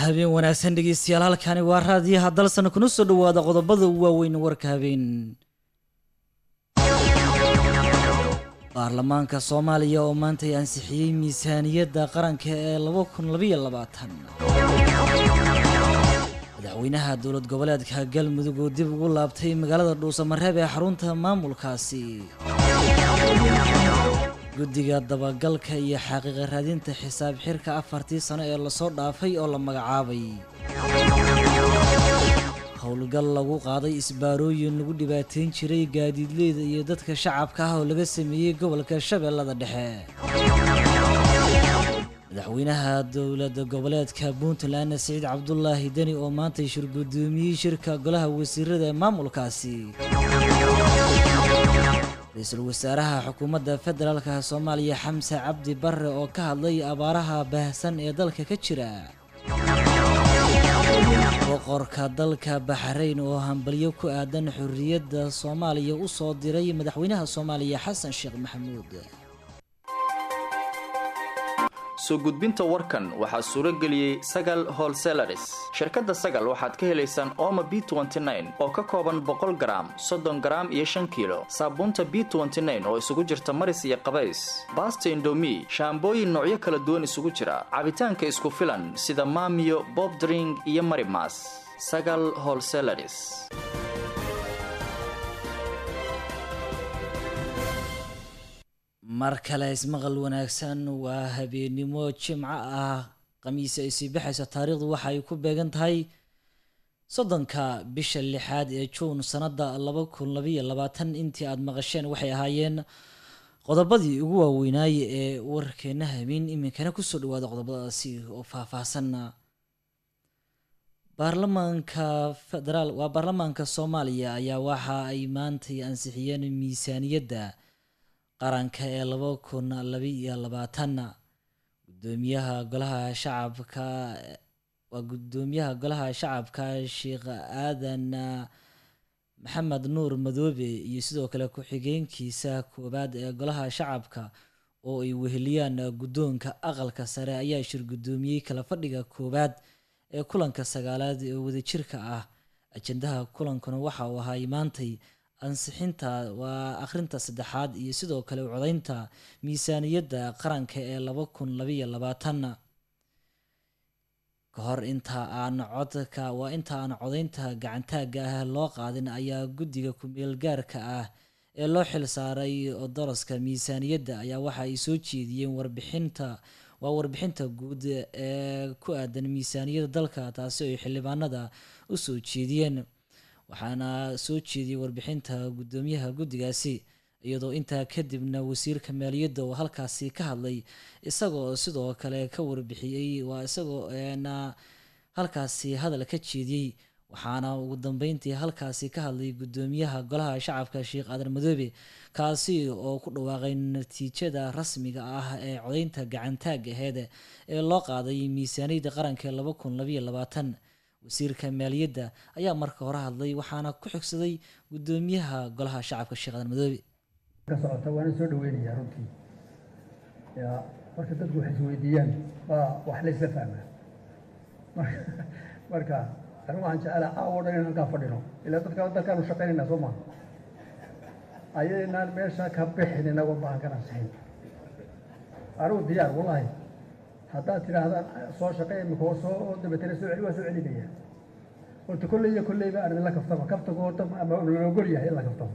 habeen wanaagsan dhegeystayaal halkani waa raadiyaha dalsan kuna soo dhawaada qodobada waaweyn warka habeen baarlamaanka soomaaliya oo maantay ansixiyey miisaaniyadda qaranka ee madaxweynaha dowlad goboleedka galmudug oo dib ugu laabtay magaalada dhuusamareeb ee xarunta maamulkaasi guddiga dabagalka iyo xaqiiqa raadinta xisaab xirka afartii sano ee lasoo dhaafay oo la magacaabay howlgal lagu qaaday isbaarooyin lagu dhibaateyn jiray gaadiidleyda iyo dadka shacabka ah oo laga sameeyey gobolka shabeellada dhexe madaxweynaha dowlada goboleedka puntland siciid cabdulaahi deni oo maantay shirgudoomiyey shirka golaha wasiirada ee maamulkaasi ra-iisul wasaaraha xukuumadda federaalka soomaaliya xamse cabdi barre oo ka hadlay abaaraha baahsan ee dalka ka jira boqorka dalka baxrayn oo hambalyo ku aadan xorriyadda soomaaliya u soo diray madaxweynaha soomaaliya xasan sheekh maxamuud soo gudbinta warkan waxaa suuro geliyey sagal holselaris shirkadda sagal waxaad ka helaysaan ooma b oo ka kooban boqol garaam soddon garaam iyo shan kiilo saabuunta b oo isugu jirta maris iyo qabays baasta indomi shaambooyin noocyo kala duwan isugu jira cabitaanka isku filan sida maamiyo bobdring iyo marimas sagal holselaris mar kale ismaqal wanaagsan waa habeennimo jimco ah khamiisi ay sii baxayso taariikhdu waxa ay ku beegan tahay soddonka bisha lixaad ee juun sannadda laba kun labayo labaatan intii aada maqasheen waxay ahaayeen qodobadii ugu waaweynaaye ee warkeena habeen iminkana kusoo dhawaada qodobadaasi oo faahfaahsan baarlamaanka federaal waa baarlamaanka soomaaliya ayaa waxa ay maantay ansixiyeen miisaaniyadda qaranka ee laba kun labaiyo labaatanna gudoomiyaha golaha shacabka waa gudoomiyaha golaha shacabka sheekh aadan maxamed nuur madoobe iyo sidoo kale ku-xigeenkiisa koowaad ee golaha shacabka oo ay weheliyaan guddoonka aqalka sare ayaa shir guddoomiyey kala fadhiga koowaad ee kulanka sagaalaad ee wadajirka ah ajendaha kulankuna waxa uu ahay maantay ansixinta waa akhrinta saddexaad iyo sidoo kale codaynta miisaaniyadda qaranka ee laba kun labaiyo labaatanna ka hor inta aan codka waa inta aan codaynta gacantaagga ah loo qaadin ayaa guddiga ku-meel gaarka ah ee loo xil saaray daraska miisaaniyadda ayaa waxa ay soo jeediyeen warbixinta waa warbixinta guud ee ku aadan miisaaniyadda dalka taasi oo ay xildhibaanada u soo jeediyeen waxaana soo jeediyey warbixinta guddoomiyaha guddigaasi iyadoo intaa kadibna wasiirka maaliyadda oo halkaasi ka hadlay isagoo sidoo kale ka warbixiyey waa isagoo na halkaasi hadal ka jeediyey waxaana ugu dambeyntii halkaasi ka hadlay guddoomiyaha golaha shacabka sheekh aadan madoobe kaasi oo ku dhawaaqay natiijada rasmiga ah ee codeynta gacantaagga aheed ee loo qaaday miisaaniyadda qaranka ee laba kun labaiyo labaatan wasiirka maaliyadda ayaa marka hore hadlay waxaana ku xigsaday guddoomiyaha golaha shacabka sheekh aadan madoobe ka socota waana soo dhaweynayaa runtii ya marka dadku wax isweydiiyaan waa wax la isla fahmaa marka marka anigu waxaan jeclaa caawo dhan in halkaa fadhino ilaa dadka dalkaanu shaqaynayna soo maha ayaynaan meesha ka bixin inagoo bahalkan ansixin anigu diyaar wallahi haddaad tidhaahdaan soo shaqey imika oo soo dabatana soo celi waa soo celinaya horta kolley iyo kolleyba aan idinla kaftama kaftagu horta ama la ogol yahay in la kaftamo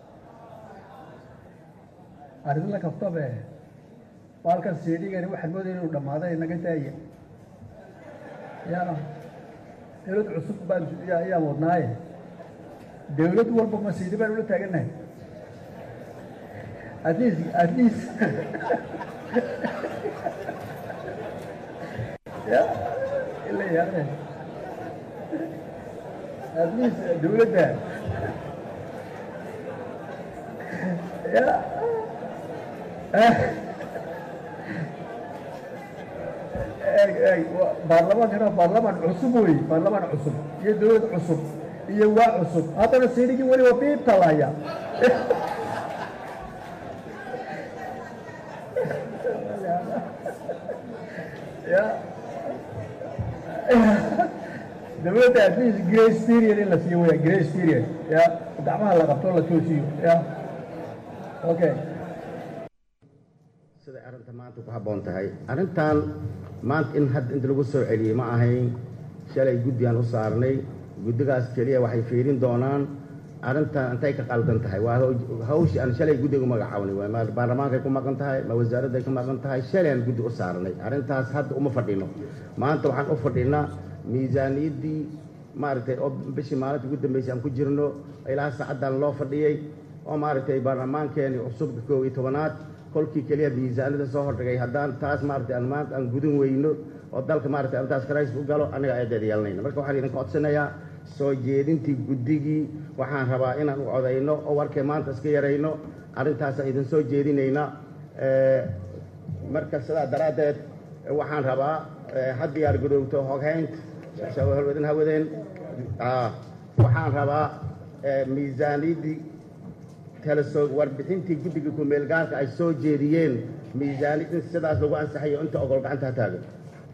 aan idinla kaftabe baalkan siidhigani waxaan moodaya inuu dhammaaday naga daaya ya dawlad cusub baan ayaan wadnaaye dawlad walba ma siidhi baan ula taagannahay at least at least ya ila yaane at least dawladda ya eeg eeg baarlamaankana baarlamaan cusub wey baarlamaan cusub iyo dawlad cusub iyo waa cusub haddana siidhigii weli waa biibta lahaya ya dowladda at least grace period in la siiyo weya grace period ya gacmaha la qabto la toosiyo ya okay siday arrinta maanta ku habboon tahay arrintan maanta in hadda inta lagu soo celiyey ma ahayn shalay guddigaan u saarnay guddigaas keliya waxay fiirin doonaan arrintan intay ka qaldan tahay waa hawshii aan shalay guddiga u magacaabnay waa ma baarlamaankay ku maqan tahay ma wasaaradday ku maqan tahay shalay aan guddi u saarnay arrintaas hadda uma fadhino maanta waxaan u fadhinaa miisaaniyaddii maaragtay oo bishii maalinta ugu dambeysay aan ku jirno ilaa saacaddan loo fadhiyey oo maaragtay baarlamaankeeni cusubka koob iyo tobanaad kolkii keliya miisaanada soo hordhigay haddaan taas maaragtay aan maanta aan gudin weyno oo dalka maaragtay arrintaas crisis u galo annaga eedeeda yeelanayna marka waxaan idinka codsanayaa soo jeedintii guddigii waxaan rabaa inaan u codayno oo warkay maanta iska yarayno arrintaasaan idin soo jeedinayna marka sidaa daraaddeed waxaan rabaa ha diyaar garoogto hoghaynta shawahalwadin hawadeen waxaan rabaa miisaaniyaddii talasoo warbixintii guddiga kumeel gaarka ay soo jeediyeen miisaaniyad in sidaas lagu ansaxayo inta ogol gacanta ha taagan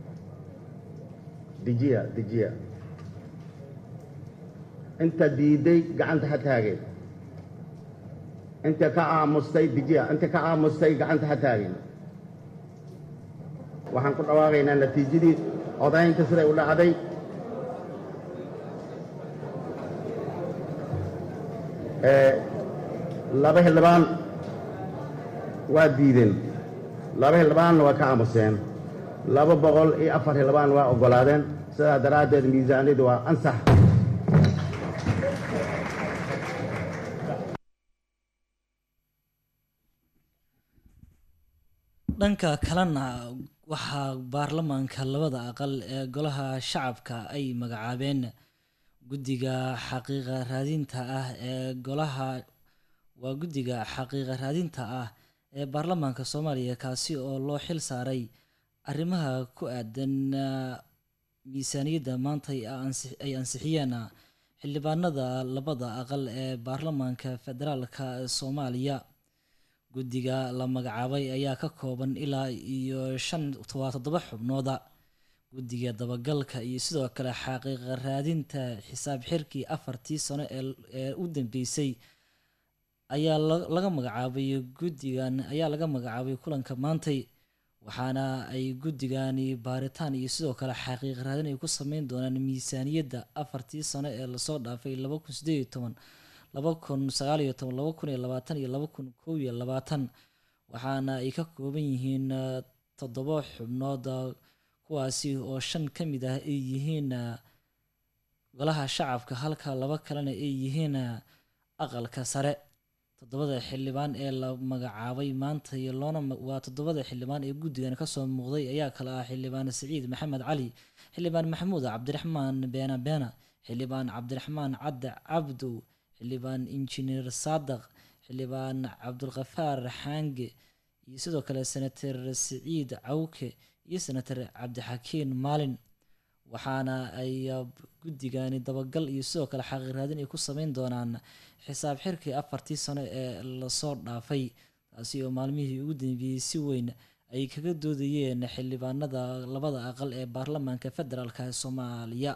dejiya dejiya inta diiday gacanta ha taageen inta ka aamustay dejiya inta ka aamustay gacanta ha taageen waxaan ku dhawaaqaynaa natiijadii codaynta siday u dhacday laba xildhibaan waa diideen laba xildhibaanna waa ka aamuseen laba boqol iyo afar xildhibaan waa oggolaadeen sidaa daraaddeed miisaaniyaddu waa ansax dhanka kalena waxaa baarlamaanka labada aqal ee golaha shacabka ay magacaabeen guddiga xaqiiqa raadinta ah ee golaha waa guddiga xaqiiqa raadinta ah ee baarlamaanka soomaaliya kaasi oo loo xil saaray arrimaha ku aadan miisaaniyadda maanta ay ansixiyeen xildhibaanada labada aqal ee baarlamaanka federaalka soomaaliya guddiga la magacaabay ayaa ka kooban ilaa iyo shan waa toddoba xubnooda guddiga dabagalka iyo sidoo kale xaqiiqa raadinta xisaab xirkii afartii sano ee u dambeysay ayaa laga magacaabay guddigan ayaa laga magacaabay kulanka maantay waxaana ay guddigani baaritaan iyo sidoo kale xaqiiq raadin ay ku sameyn doonaan miisaaniyadda afartii sano ee lasoo dhaafay laba kun sideed iyo toban laba kun sagaal iyo toban laba kun iyo labaatan iyo laba kun kow iyo labaatan waxaana ay ka kooban yihiin toddoba xubnood kuwaasi oo shan ka mid ah ay yihiin golaha shacabka halka laba kalena ay yihiin aqalka sare toddobada xildhibaan ee la magacaabay maanta iyo loona waa toddobada xildhibaan ee guddigan kasoo muuqday ayaa kale ah xildhibaan saciid maxamed cali xildhibaan maxamuud cabdiraxmaan beena beena xildhibaan cabdiraxmaan cadde cabdow xildhibaan injineer saadaq xildhibaan cabdulkafaar xaange iyo sidoo kale senator siciid cawke iyo senator cabdixakiin maalin waxaana ay guddigani dabagal iyo sidoo kale xaqiiq raadin ay ku sameyn doonaan xisaab xirkii afartii sano ee lasoo dhaafay taasi oo maalmihii ugu dambeeyey si weyn ay kaga doodayeen xildhibaanada labada aqal ee baarlamaanka federaalka ee soomaaliya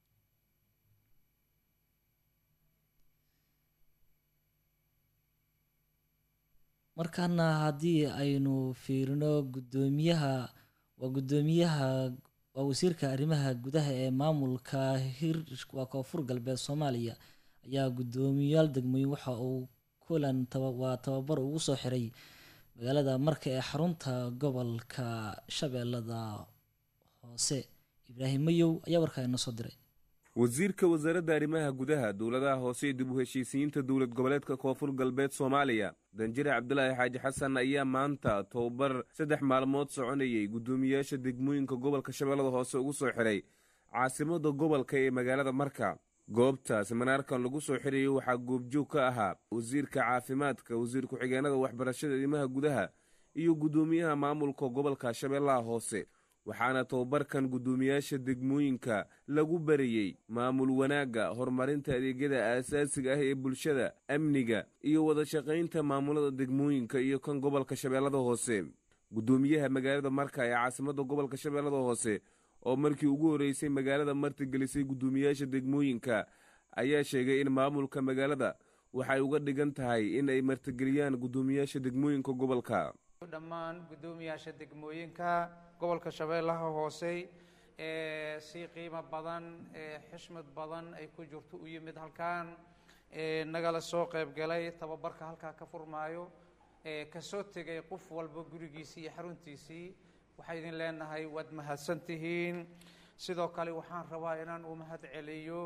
markaana haddii aynu fiirino guddoomiyaha waa guddoomiyaha waa wasiirka arrimaha gudaha ee maamulka hir waa koonfur galbeed soomaaliya ayaa guddoomiyaal degmooyin waxa uu kulan waa tababar ugu soo xiray magaalada marka ee xarunta gobolka shabeellada hoose ibraahim mayow ayaa warkaa inoo soo diray wasiirka wasaaradda arrimaha gudaha dowladaha hoose ee dib u heshiisiyiinta dowlad goboleedka koonfur galbeed soomaaliya danjire cabdulaahi xaaji xasan ayaa maanta tobabar saddex maalmood soconayay guddoomiyayaasha degmooyinka gobolka shabeellada hoose ugu soo xiray caasimada gobolka ee magaalada marka goobta siminaarkan lagu soo xirayay waxaa goobjoog ka ahaa wasiirka caafimaadka wasiir ku-xigeenada waxbarashada arrimaha gudaha iyo guddoomiyaha maamulka gobolka shabeellaha hoose waxaana tobabarkan guddoomiyaasha degmooyinka lagu barayey maamul wanaagga horumarinta adeegyada aasaasiga ah ee bulshada amniga iyo wada shaqaynta maamulada degmooyinka iyo kan gobolka shabeellada hoose guddoomiyaha magaalada marka ee caasimada gobolka shabeellada hoose oo markii ugu horreysay magaalada martigelisay guddoomiyaasha degmooyinka ayaa sheegay in maamulka magaalada waxay uga dhigan tahay in ay martigeliyaan guddoomiyaasha degmooyinka gobolka dhammaan guddoomiyaasha degmooyinka gobolka shabeellaha hoose ee si qiimo badan ee xishmad badan ay ku jirto u yimid halkan ee nagala soo qayb galay tababarka halkaa ka furmaayo ee kasoo tegay qof walba gurigiisii iyo xaruntiisii waxay idin leenahay waad mahadsan tihiin sidoo kale waxaan rabaa inaan u mahad celiyo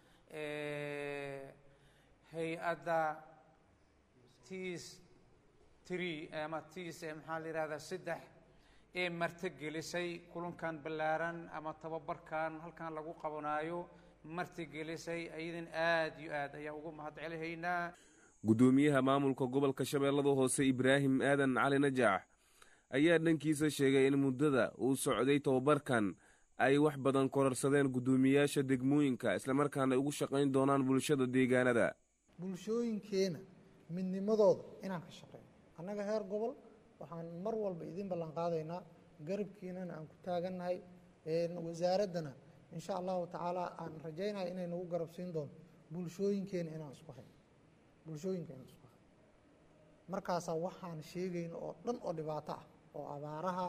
hay-adda tis tree ama tis maxaa la yihahdaa saddex ee martigelisay kulankan ballaaran ama tababarkan halkan lagu qabanaayo martigelisay ayadan aada iyo aad ayaa ugu mahad celihaynaa guddoomiyaha maamulka gobolka shabeellada hoose ibraahim aadan cali najaax ayaa dhankiisa sheegay in muddada uu socday tababarkan ay wax badan korarsadeen guddoomiyaasha degmooyinka islamarkaana ay ugu shaqayn doonaan bulshada deegaanada bulshooyinkeena midnimadooda inaan ka shaqeyno annaga heer gobol waxaan mar walba idin ballan qaadaynaa garabkiinana aan ku taagannahay wasaaraddana insha allahu tacaala aan rajaynaya inay nagu garab siin doonto bulshooyinkeena inaan isku hayno bulshooyinka inaan isku hayno markaasaa waxaan sheegayno oo dhan oo dhibaato ah oo abaaraha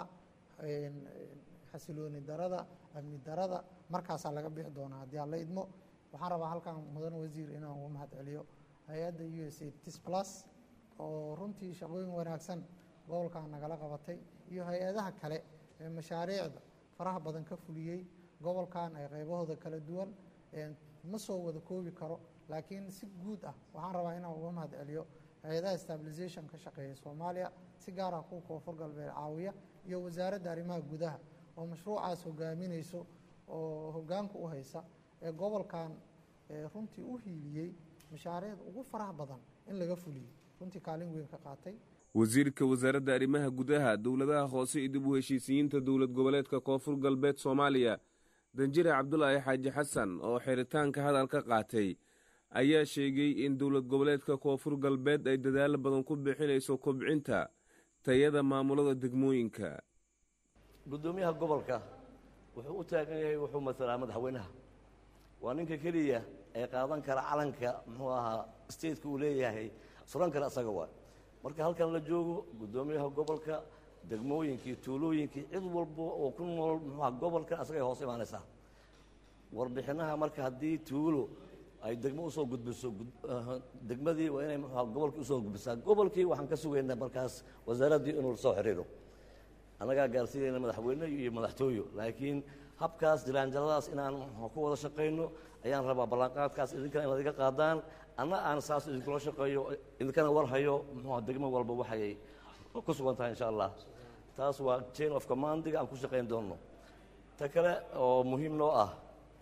xasilooni darada amni darada markaasaa laga bixi doonaa haddii aan la idmo waxaan rabaa halkan mudan wasiir inaan ugu mahad celiyo hay-adda u s a tis plus oo runtii shaqooyin wanaagsan gobolkan nagala qabatay iyo hay-adaha kale ee mashaariicda faraha badan ka fuliyey gobolkan ay qaybahooda kala duwan ma soo wada koobi karo laakiin si guud ah waxaan rabaa inaan uga mahad celiyo hay-adaha stabilization ka shaqeeya soomaaliya si gaar ah kuwa koonfur galbeed caawiya iyo wasaaradda arrimaha gudaha oo mashruucaas hogaaminayso oo hogaanka u haysa ee gobolkan runtii u hiiliyey mashaariicda ugu faraha badan in laga fuliyey runtii kaalin weyn ka qaatay wasiirka wasaaradda arrimaha gudaha dowladaha hoose iyo dib u heshiisiyiinta dowlad goboleedka koonfur galbeed soomaaliya danjire cabdulaahi xaaji xasan oo xiritaanka hadal ka qaatay ayaa sheegay in dowlad goboleedka koonfur galbeed ay dadaalo badan ku bixinayso kobcinta tayada maamulada degmooyinka guddoomiyaha gobolka wuxuu u taagan yahay wuxuu matalaa madaxweynaha waa ninka keliya ee qaadan kara calanka muxuu ahaa stateka uu leeyahay suran kara asaga waa marka halkan la joogo guddoomiyaha gobolka degmooyinkii tuulooyinkii cid walba oo ku nool muxuuaha gobolkan asagay hoos imaanaysaa warbixinaha marka haddii tuulo ay degmo usoo gudbiso degmadii waa inay muxuuaha gobolkii usoo gudbisaa gobolkii waxaan ka sugaynaa markaas wasaaraddii inuu soo xiriiro annagaa gaarsiinayna madaxweyne iyo madaxtooyo laakiin habkaas jiraanjaladaas inaan ku wada shaqayno ayaan rabaa ballanqaadkaas idinkana inaad iga qaadaan anna aan saas idinkula shaqeeyo idinkana warhayo muxuuha degmo walba waxay ku sugan tahay insha allah taas waa chain of commandiga aan ku shaqayn doonno ta kale oo muhiim noo ah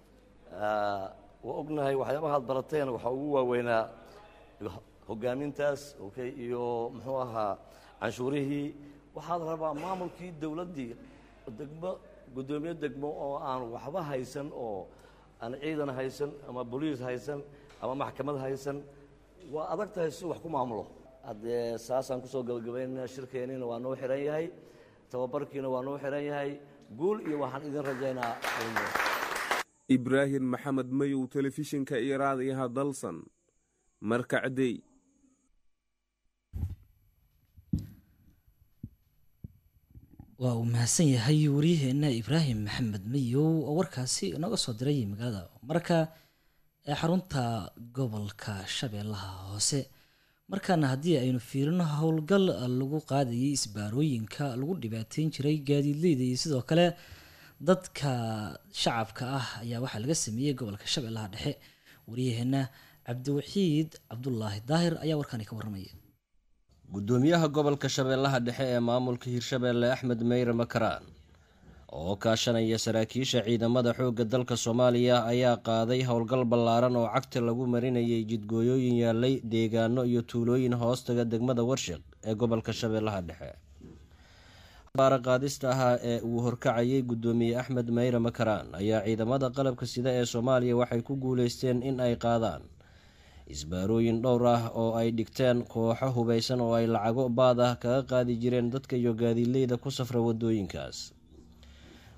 waa ognahay waxyaabaha ad barateen waxaa ugu waaweynaa hogaamintaas okay iyo muxuu ahaa canshuurihii waxaad rabaa maamulkii dowladdii degmo guddoomiye degmo oo aan waxba haysan oo aan ciidan haysan ama boliis haysan ama maxkamad haysan waa adag tahay si wax ku maamulo haddee saasaan kusoo gabagabaynana shirkeeniina waa noo xihan yahay tababarkiina waa noo xihan yahay guul iyo waxaan idin rajaynaa ibraahim maxamed mayow telefishinka iyo raadiyaha dalsan markacdey waa uu mahadsan yahay waryaheena ibraahim maxamed mayow oo warkaasi inaga soo diray magaalada marka ee xarunta gobolka shabeellaha hoose markaana haddii aynu fiirino howlgal lagu qaadayay isbaarooyinka lagu dhibaateyn jiray gaadiidleyda iyo sidoo kale dadka shacabka ah ayaa waxaa laga sameeyey gobolka shabeellaha dhexe waryaheena cabdiwaxiid cabdulaahi daahir ayaa warkani ka warramaya guddoomiyaha gobolka shabeellaha dhexe ee maamulka hirshabeelle axmed meyre makaraan oo kaashanaya saraakiisha ciidamada xoogga dalka soomaaliya ayaa qaaday howlgal ballaaran oo cagta lagu marinayay jidgooyooyin yaalay deegaano iyo tuulooyin hoostaga degmada warshiq ee gobolka shabeellaha dhexe baara qaadista ahaa ee uu horkacayay guddoomiye axmed meyre makaraan ayaa ciidamada qalabka sida ee soomaaliya waxay ku guuleysteen in ay qaadaan isbaarooyin dhowr ah oo ay dhigteen kooxo hubeysan oo ay lacago baad ah kaga qaadi jireen dadka iyo gaadiileyda ku safra wadooyinkaas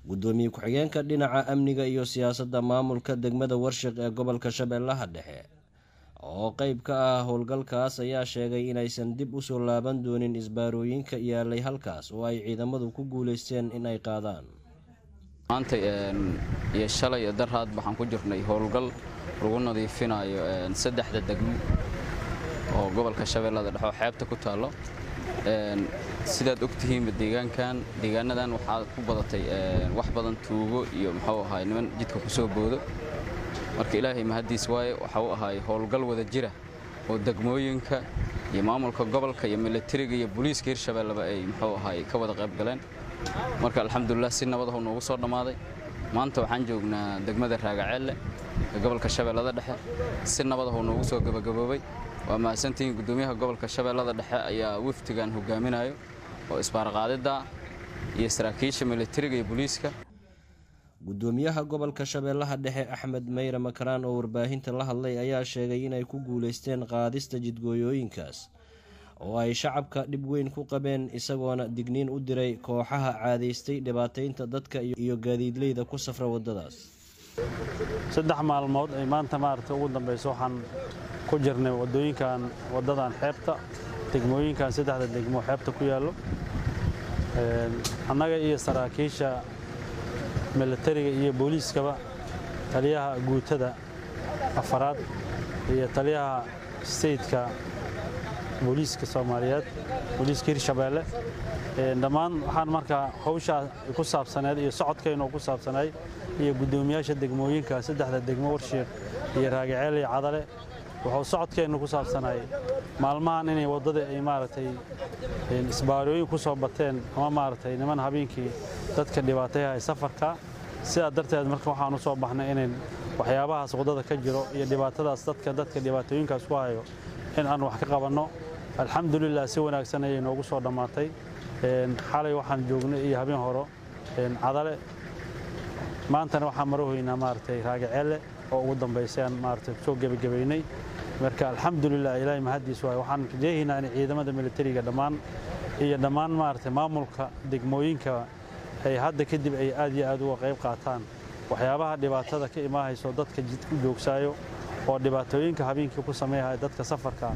guddoomiye ku-xigeenka dhinaca amniga iyo siyaasadda maamulka degmada warshiq ee gobolka shabeellaha dhexe oo qeyb ka ah howlgalkaas ayaa sheegay inaysan dib usoo laaban doonin isbaarooyinka yaalay halkaas oo ay ciidamadu ku guuleysteen in ay qaadaan maanta iyo shalay iyo daraad waxaan ku jirnay howlgal lagu nadiifinayo saddexda degmo oo gobolka shabeellada dhexe oo xeebta ku taallo sidaad ogtihiinba deegaankan deegaanadan waxaa ku badatay wax badan tuugo iyo muxuu ahaay niman jidka ku soo boodo marka ilaahay mahaddiis waaye waxa uu ahaay howlgal wada jira oo degmooyinka iyo maamulka gobolka iyo milatariga iyo booliiska hirshabeelleba ay muxuu ahaay ka wada qayb galeen marka alxamdulilah si nabadahu noogu soo dhammaaday maanta waxaan joognaa degmada raagaceelle ee gobolka shabeellada dhexe si nabadahu noogu soo gabagaboobay waa mahadsantihiin guddoomiyaha gobolka shabeellada dhexe ayaa wafdigan hogaaminayo oo isbaarqaadidda iyo saraakiisha milatariga iyo booliiska guddoomiyaha gobolka shabeellaha dhexe axmed meyre makaraan oo warbaahinta la hadlay ayaa sheegay inay ku guuleysteen qaadista jidgooyooyinkaas oo ay shacabka dhib weyn ku qabeen isagoona digniin u diray kooxaha caadaystay dhibaataynta dadka iyo gaadiidleyda ku safra waddadaas saddex maalmood ay maanta maaragtay ugu dambayso waxaan ku jirnay waddooyinkan waddadan xeebta degmooyinkan saddexda degmo xeebta ku yaallo annaga iyo saraakiisha milatariga iyo booliiskaba taliyaha guutada afaraad iyo taliyaha steytka booliiska soomaaliyeed booliiska hirshabeelle dhammaan waxaan markaa hawshaa ku saabsaneed iyo socodkaynu ku saabsanay iyo guddoomiyaasha degmooyinka saddexda degmo warshiiq iyo raagaceel iyo cadale wuxuu socodkeennu ku saabsanay maalmahan inay waddada ay maaragtay isbaarooyin ku soo bateen ama maaragtay niman habeenkii dadka dhibaatayahay safarka sidaa darteed marka waxaan u soo baxnay inayn waxyaabahaas waddada ka jiro iyo dhibaatadaas dadka dadka dhibaatooyinkaas ku hayo in aan wax ka qabanno alxamdulilah si wanaagsan ayay noogu soo dhammaatay xalay waxaan joognay iyo habeen horo cadale maantana waxaan marahoynaa maaragtay raagaceelle oo ugu dambaysay aan maaragtay soo gebagabaynay marka alxamdulilah ilaahay mahaddiis waay waxaan rajeehaynaa in ciidamada militariga dhammaan iyo dhammaan maaragtay maamulka degmooyinka ay hadda kadib ay aad iyo aad uga qayb qaataan waxyaabaha dhibaatada ka imaahayso dadka jidku joogsaayo oo dhibaatooyinka habeenkii ku sameeyahaya dadka safarka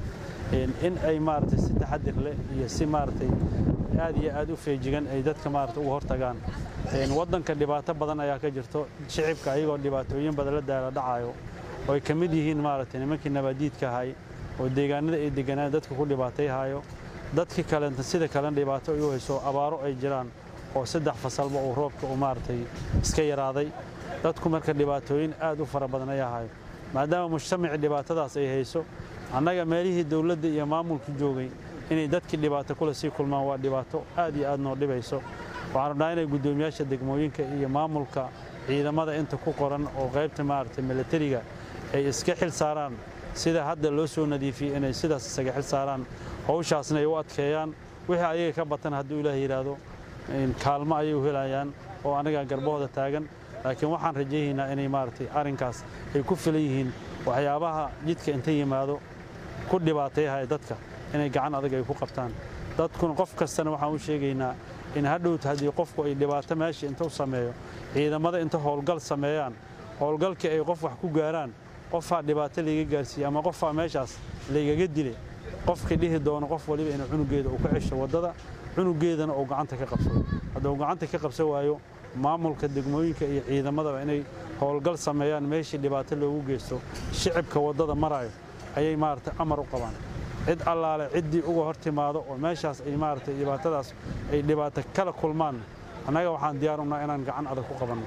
in ay maaragtay si taxadir leh iyo si maaragtay aad iyo aad u feejigan ay dadka maaragtay uga hortagaan waddanka dhibaato badan ayaa ka jirto shicibka ayagoo dhibaatooyin badan la daala dhacayo oo ay ka mid yihiin maaragtay nimankii nabaadiidka ahay oo deegaanada ay deganaan dadka ku dhibaatayhayo dadkii kalenta sida kalena dhibaato ay u hayso abaaro ay jiraan oo saddex fasalba uu roobka uu maaragtay iska yaraaday dadku marka dhibaatooyin aad u fara badan ayaa hayo maadaama mujtamacii dhibaatadaas ay hayso annaga meelihii dowladda iyo maamulku joogay inay dadkii dhibaato kule sii kulmaan waa dhibaato aad iyo aad noo dhibayso waxaan rabnaa inay guddoomiyaasha degmooyinka iyo maamulka ciidamada inta ku qoran oo qaybta maaragtay milatariga ay iska xil saaraan sida hadda loo soo nadiifiyey inay sidaas isaga xil saaraan howshaasna ay u adkeeyaan wixii ayaga ka batan hadduu ilaah yidhaahdo kaalmo ayay u helayaan oo anaga garbahooda taagan laakiin waxaan rajaynaynaa inay maaragtay arrinkaas ay ku filan yihiin waxyaabaha jidka inta yimaado ku dhibaatayahaya dadka inay gacan adag ay ku qabtaan dadkuna qof kastana waxaan u sheegaynaa in hadhowta haddii qofku ay dhibaato meesha inta u sameeyo ciidamada inta howlgal sameeyaan howlgalkii ay qof wax ku gaaraan qofaa dhibaato layga gaarsiiye ama qofaa meeshaas laygaga dilay qofkii dhihi doono qof waliba inuu cunugeeda uu ka cesho waddada cunugeedana uu gacanta ka qabsado hadduu gacanta ka qabsan waayo maamulka degmooyinka iyo ciidamadaba inay howlgal sameeyaan meeshii dhibaato loogu geysto shicibka waddada marayo ayay maaragtay amar u qabaan cid allaale ciddii uga hor timaado oo meeshaas ay maaragtay dhibaatadaas ay dhibaato kala kulmaan annaga waxaan diyaar unaha inaan gacan adag ku qabanno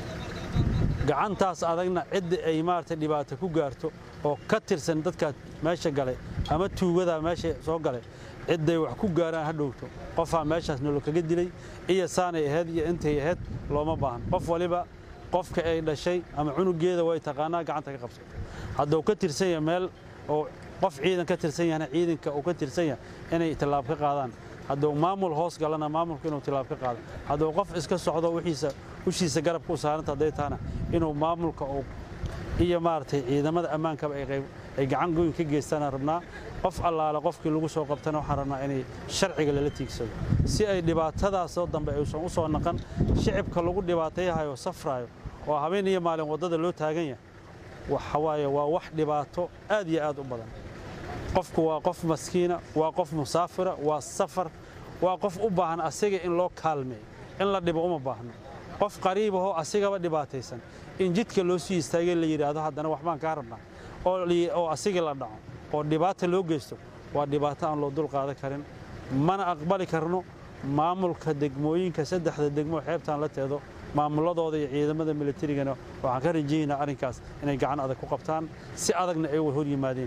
gacantaas adagna cidda ay maaragtay dhibaato ku gaarto oo ka tirsan dadkaa meesha galay ama tuugadaa meesha soo galay cidday wax ku gaaraan ha dhowto qofaa meeshaas nolol kaga dilay iyo saanay ahayd iyo intay ahayd looma baahan qof waliba qofka ay dhashay ama cunugeeda way taqaanaa gacanta ka qabsato hadduu ka tirsan yahay meel oo qof ciidan ka tirsan yahana ciidanka uu ka tirsan yahay inay tillaab ka qaadaan hadduu maamul hoos galana maamulku inuu tillaab ka qaado hadduu qof iska socdo wixiisa ushiisa garabka u saaranta hadday tahana inuu maamulka uu iyo maaragtay ciidamada ammaankaba ay gacan goyn ka geystaanaan rabnaa qof allaale qofkii lagu soo qabtana waxaan rabnaa inay sharciga lala tiigsado si ay dhibaatadaasoo dambe aysan u soo naqan shicibka lagu dhibaatayahayo safraayo oo habeen iyo maalin waddada loo taagan yahay waxa waaye waa wax dhibaato aad iyo aad u badan qofku waa qof maskiina waa qof musaafira waa safar waa qof u baahan asiga in loo kaalmeeyo in la dhibo uma baahno qof qariibahoo asigaba dhibaataysan in jidka loo sii istaagay la yidhaahdo haddana waxbaan kaa rabnaa oo asigii la dhaco oo dhibaata loo geysto waa dhibaato aan loo dul qaadan karin mana aqbali karno maamulka degmooyinka saddexda degmo xeebtaan la teedo maamuladooda iyo ciidamada militarigana waxaan ka rajaynaa arrinkaas inay gacan adag ku qabtaan si adagna ay hor yimaadeen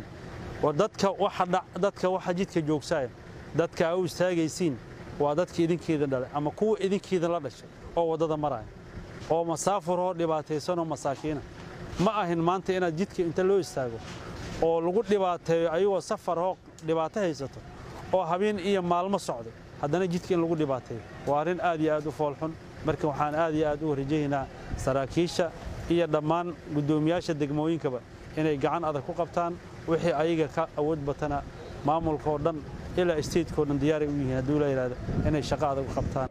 dadka waxa jidka joogsaaya dadka aa u istaagaysiin waa dadka idinkeedan dhalay ama kuwa idinkeedan la dhashay oo waddada maraya oo masaafuroo dhibaataysanoo masaakiina ma ahin maanta inaad jidka inta loo istaago oo lagu dhibaateeyo ayagoo safaroo dhibaato haysato oo habeen iyo maalmo socday haddana jidka in lagu dhibaateeyo waa arrin aad iyo aad u foolxun marka waxaan aad iyo aad u rajaynaa saraakiisha iyo dhammaan guddoomiyaasha degmooyinkaba inay gacan adag ku qabtaan wixii ayaga ka awood batana maamulkaoo dhan ilaa isteedkao dhan diyaaray u yihiin hadduu la yidhahdo inay shaqo adag u qabtaan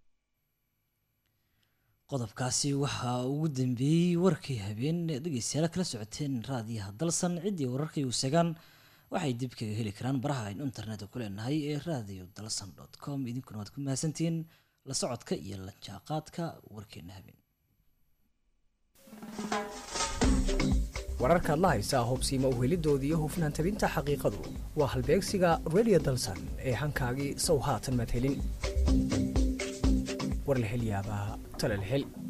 qodobkaasi waxaa ugu dambeeyey warkii habeen dhegeystayaal kala socoteen raadiyaha dalsan ciddii wararkay uu segaan waxay dib kaga heli karaan baraha aynu internetka ku leenahay ee radio dalsan dot com idinkuna waad ku mahadsantihiin la socodka iyo la jaaqaadka warkeena habeen wararkaad la haysaa hubsiima uhelidoodii iyo hufnaan tabinta xaqiiqadu waa halbeegsiga radio dalsan ee hankaagii sow haatan maad helin war la hel yaabaa tale la hel